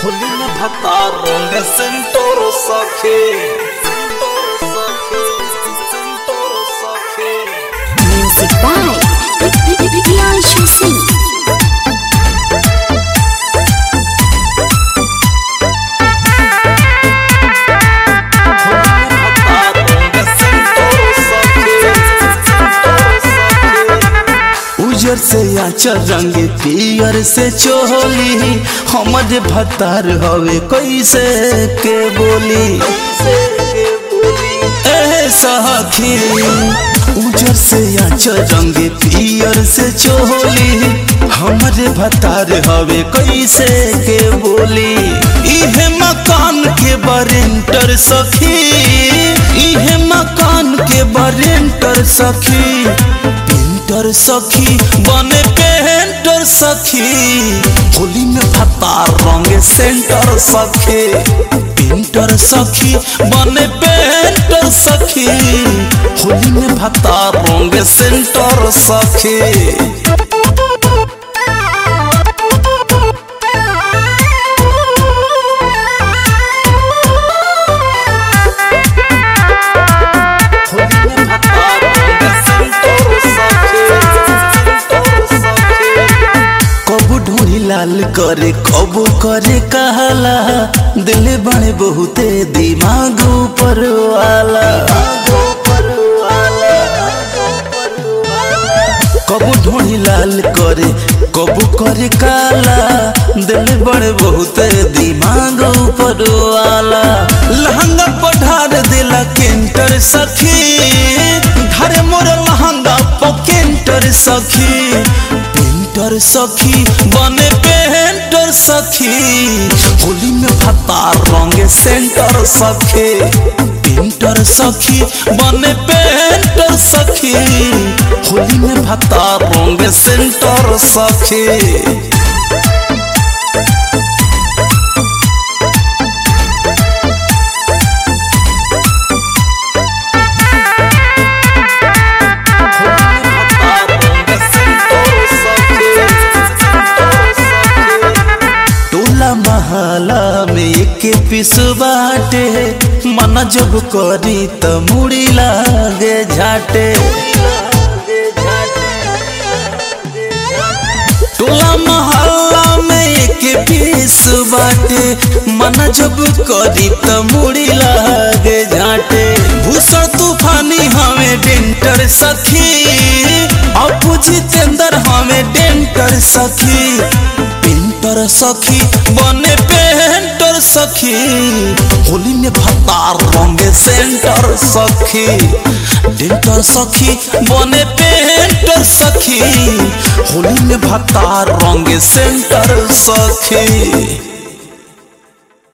Hulina Bhatarong Sentoro Sakhe Sentoro Sakhe Music by Priyanshu Singh. उजर से आचर रंग पियर से चोली हमर भतार हवे कैसे के बोली ए सखी उजर से आचर रंग पियर से चोली हमर भतार हवे कैसे के बोली इहे मकान के बरेंटर सखी इहे मकान के बरेंटर सखी पेंटर सखी बने पेंटर सखी होली में भत्ता रंग सेंटर सखी पेंटर सखी बने पेंटर सखी होली में भत्ता रंग सेंटर सखी कबू ढूंढी लाल करे कबू करे कहला दिल बने बहुते दिमाग ऊपर वाला कबू ढूंढी लाल करे कबू करे काला दिल बड़े बहुते दिमाग ऊपर वाला लहंगा पढ़ार दिला केंटर सखी धरे मोर लहंगा पकेंटर सखी पेंटर सखी बने पेंटर सखी होली में भत्ता रंग सेंटर सखी पेंटर सखी बने पेंटर सखी होली में भत्ता रंग सेंटर सखी टोला महला में एक पिस बाटे मन जब करी त मुड़ी लागे झाटे टोला महला में एक पीस बाटे मन जब करी त मुड़ी लागे झाटे भूषण तूफानी हमें डेंटर सखी अपू जितेंद्र हमें डेंटर सखी पेंटर सखी बने पेंटर सखी होली में भत्ता रंग सेंटर सखी डेंटर सखी बने पेंटर सखी होली में भत्ता रंग सेंटर सखी